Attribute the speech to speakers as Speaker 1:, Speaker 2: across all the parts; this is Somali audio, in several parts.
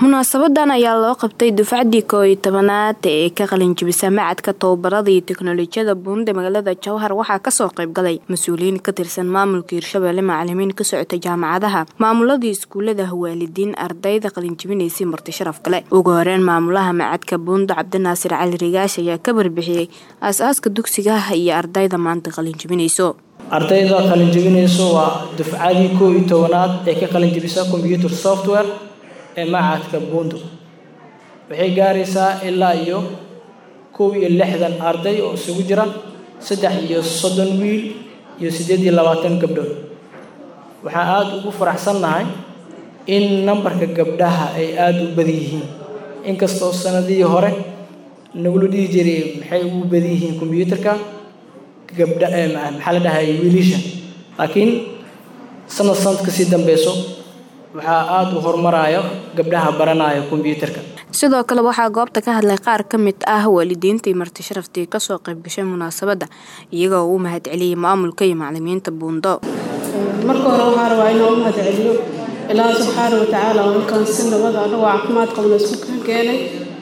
Speaker 1: munaasabadan ayaa loo qabtay dufcadii koo iyo tobanaad ee ka qalinjibisa macadka tababarada iyo teknolojiyada buunde magaalada jowhar waxaa kasoo qaybgalay mas-uuliyiin ka tirsan maamulka hirshabelle macalimiin ka socota jaamacadaha maamuladii iskuulada waalidiin ardayda qalinjibinaysay marti sharaf kale ugu horeyn maamulaha macadka buundo cabdinaasir cali rigaash ayaa ka warbixiyey aas-aaska dugsigaha iyo ardayda maanta qalinjibinayso
Speaker 2: ardayda qalinjibinayso waa dufcadii koo iyo tobanaad ee ka qalinjibisa combyuter software ee macadka buundo waxay gaaraysaa ilaa iyo kow iyo lixdan arday oo isugu jira saddex iyo soddon wiil iyo siddeed iyo labaatan gabdhood waxaan aada ugu faraxsannahay in nambarka gabdhaha ay aada u badan yihiin inkastoo sanadihii hore nagula dhihi jiray maxay ugu badan yihiin kombyuutarka gabdha maxaa la dhahay wiilisha laakiin sanad sanadka sii dambeyso waxaa aada u horumarayo gabdhaha baranaya kombyuutarka
Speaker 1: sidoo kale waxaa goobta ka hadlay qaar ka mid ah waalidiintii marti sharaftii kasoo qayb gashay munaasabadda iyagoo u mahad celiyey maamulka iyo macalimiinta buundo
Speaker 3: marka hore waxaa rabaa inuu u mahad celiyo ilaaha subxaana watacaala oo halkan si nabada anagoo caafimaad qabna isku kan keenay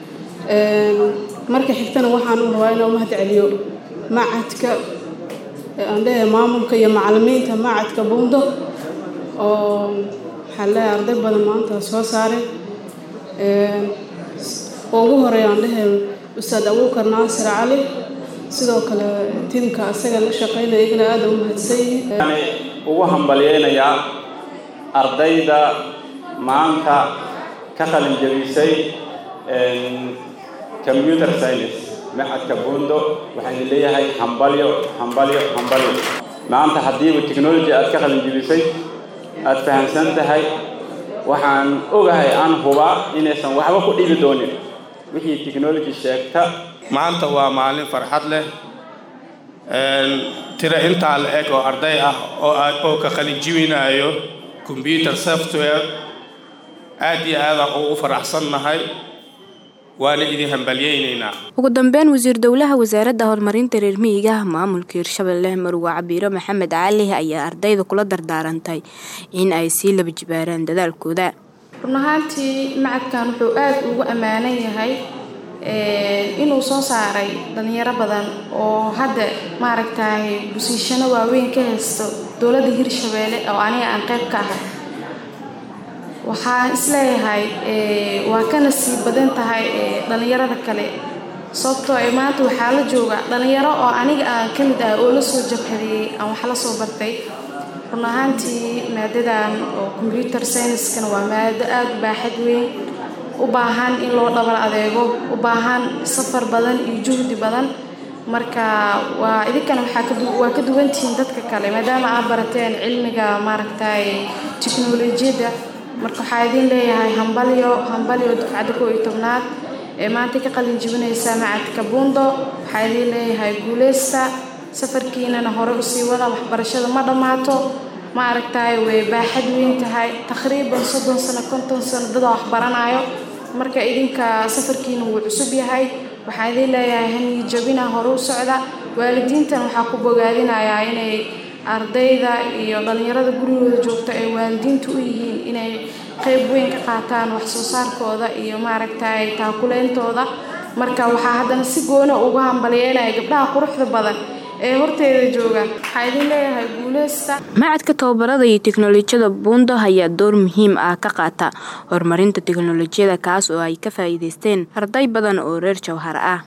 Speaker 3: marka xigtana waxaan u rabaa inuu mahad celiyo macadka andhehe maamulka iyo macalimiinta macadka buundo oo waxaa leeyahay arday badan maanta soo saaray oo ugu horeeya aan dhehe ustaad abuukar naasir cali sidoo kale tiimka asaga la shaqeynaya iyagana aada u mahadsan yihiin
Speaker 4: ugu hambalyeynayaa ardayda maanta ka qalin jabisay computer science macadka buundo waxaan leeyahay hambalyo hambalyo hambalyo maanta haddiiba technology aad ka qalin jabisay aada fahamsan tahay waxaan ogahay aan hubaa inaysan waxba ku dhibi doonin wixii technology sheegta
Speaker 5: maanta waa maalin farxad leh tiro intaa la eg oo arday ah oo ka qalinjibinayo combyuter software aad iyo aadaan ugu faraxsannahay waana idin hambalyeynaynaa
Speaker 1: ugu dambeyn wasiir dowlaha wasaaradda horumarinta reer miyiga maamulka hirshabelle marwa cabiiro maxamed cali ayaa ardayda kula dardaarantay in ay sii laba jibaaraan dadaalkooda
Speaker 6: run ahaantii macadkan wuxuu aada ugu ammaanan yahay inuu soo saaray dhalinyaro badan oo hadda maaragtay busiishano waaweyn ka haysto dowladda hirshabeelle oo aniga aan qayb ka ahay waxaan isleeyahay waa kana sii badan tahay dhalinyarada kale sababtoo ee maanta waxaa la jooga dhalinyaro oo aniga aan ka mid ah oo la soo jabhadeeyey aan wax la soo bartay run ahaantii maadadan oo combyuter scienskana waa maado aada u baaxad weyn u baahan in loo dhabar adeego u baahan safar badan iyo juhdi badan marka waa idinkana waa ka duwantihiin dadka kale maadaama aad barateen cilmiga maaragtay teknolojiyadda marka waxaa idin leeyahay hambalyo hambalyo dufcadda koo iyo tobnaad ee maanta ka qalin jibinaysa macadka buundo waxaa idin leeyahay guuleysta safarkiinana hore usii wada waxbarashada ma dhammaato ma aragtaay way baaxad weyn tahay taqriiban soddon sano konton sano dadaa wax baranayo marka idinka safarkiina wuu cusub yahay waxaa idin leeyahay hanii jabina hore u socda waalidiintan waxaa ku bogaadinayaa inay ardayda iyo dhalinyarada gurigooda joogta ay waalidiinta u yihiin inay qayb weyn ka qaataan wax soo saarkooda iyo maaragtay taakuleyntooda marka waxaa haddana si goona uga hambalyeynaya gabdhaha quruxda badan ee horteeda jooga waxaa idin leeyahay guuleysta
Speaker 1: macadka tababarada iyo teknolojiyada buundo ayaa door muhiim ah ka qaata horumarinta teknolojiyada kaas oo ay ka faa'iideysteen arday badan oo reer jowhar ah